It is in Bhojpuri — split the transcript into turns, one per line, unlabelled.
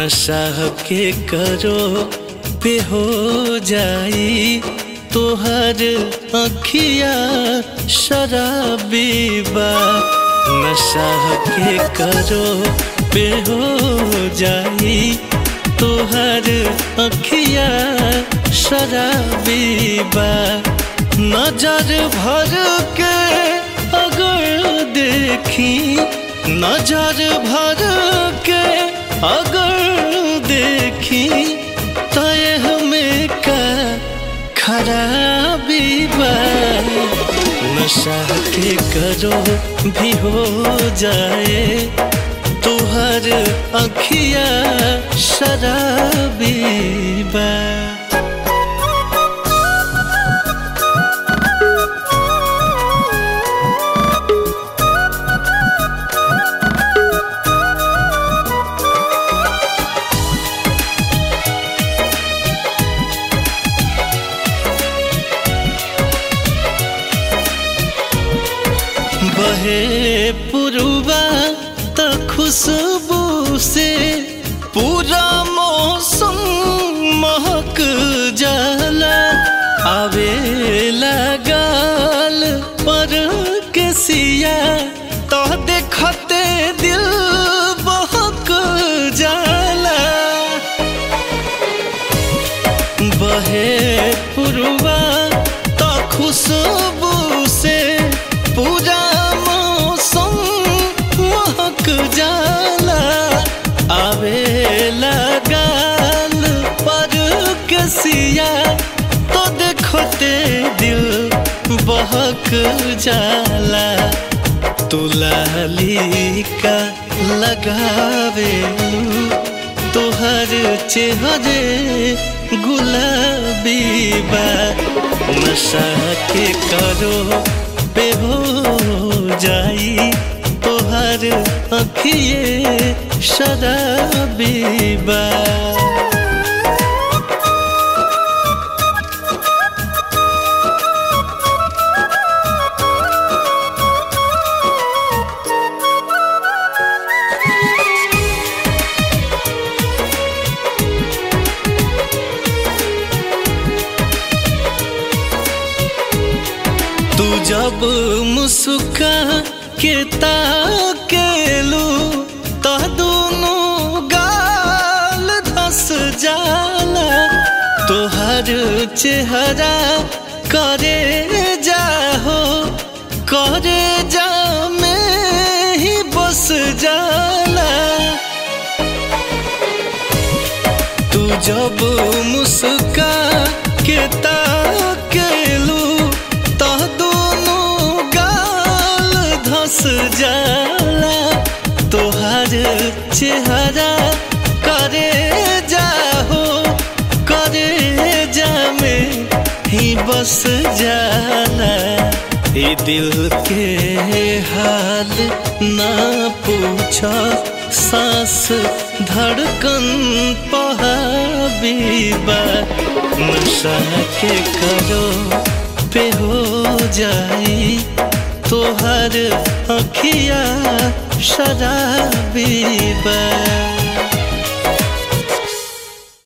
नशा के करो पे हो जाई तोहर अखिया शराबी बा नशा के करो पे हो जाई तोहर अखिया शराबी बा नजर भर के अगर देखी नजर भर के अगर देखी तय हमें का खराबी बा नशा के करो भी हो जाए तुहर अखिया शराबी बा बहे पुरुबा त खुशबू से पूरा मौसम महक जाला आवे लगाल पर के सिया तो देखते दिल बहक जाला बहे पुरुबा त खुशबू से पूरा मौसम महक जाला आवे लगाल पर कसिया तो देखते दिल बहक जाला तुलाली का लगावे तोहर चेहरे गुलाबी बा नशा के करो पे हो जाई तोहर अखिए शराबी बा तू जब मुस्का के ताकेलू तो दोनों गाल धस जाला तोहर चेहरा करे जाहो करे जा में ही बस जाला तू जब मुस्का के ताकेलू तो दोनों गाल धस जाला तोहर चेहरा करे जाहो करे जा में ही बस जाला ये दिल के हाल ना पूछा सांस धड़कन पहाबीबा नशा के करो पे हो जाई तोहर अखिया शराबी बा